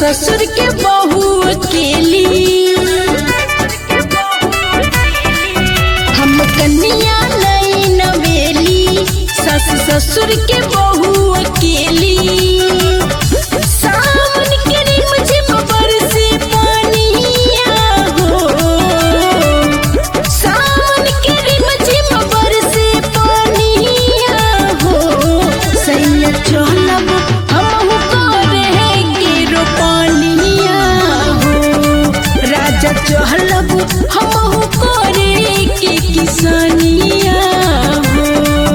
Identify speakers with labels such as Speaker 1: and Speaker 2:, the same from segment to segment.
Speaker 1: ससुर के बहू अकेली हम कन्या नई नवेली सस ससुर के बहू अकेली सावन के रिमझिम बरसे पानिया हो सावन के रिमझिम बरसे पानिया हो सैया चलब हमहु करे के रोपनिया हो राजा चहलब हमहु करे के किसानिया हो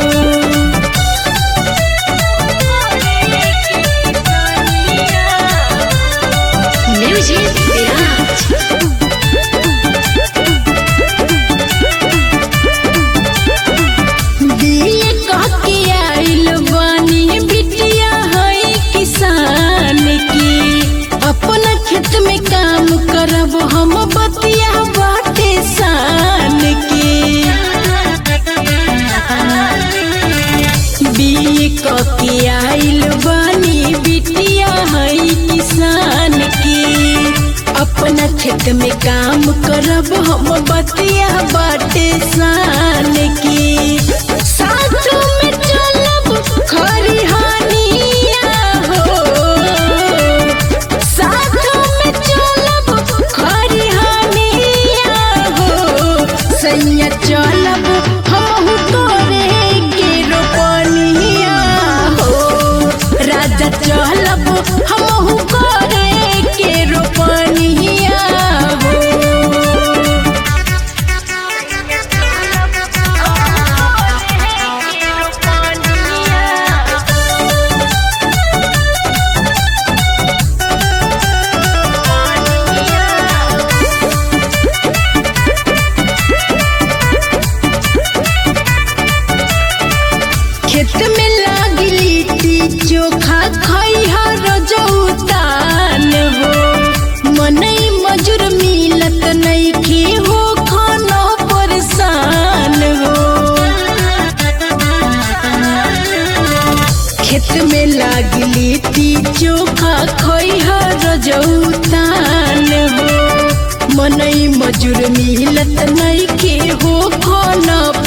Speaker 2: Music Garage.
Speaker 1: दिए कह के आइल बानी बिटिया है किसान की अपना खेत में काम करब हम बतिया बाटे सान की बिए कह के आइल बानी बिटिया है किसान की अपना खेत में काम करब हम बतिया बाटे सान की साथ में चलब खरिहानिया हो साथ में चलब खरिहानिया हो सैया चलब हमहु करे के रोपनिया हो राजा चलब हमहु करे के रोपनिया हो खेत में लागी लिट्टी चोखा खैहा रजौतान हो मनई मजूर मिलत नइखे हो खाना परेशान हो खेत में लागी लिट्टी चोखा खैहा रजौतान हो मनई मजूर मिलत नइखे हो खाना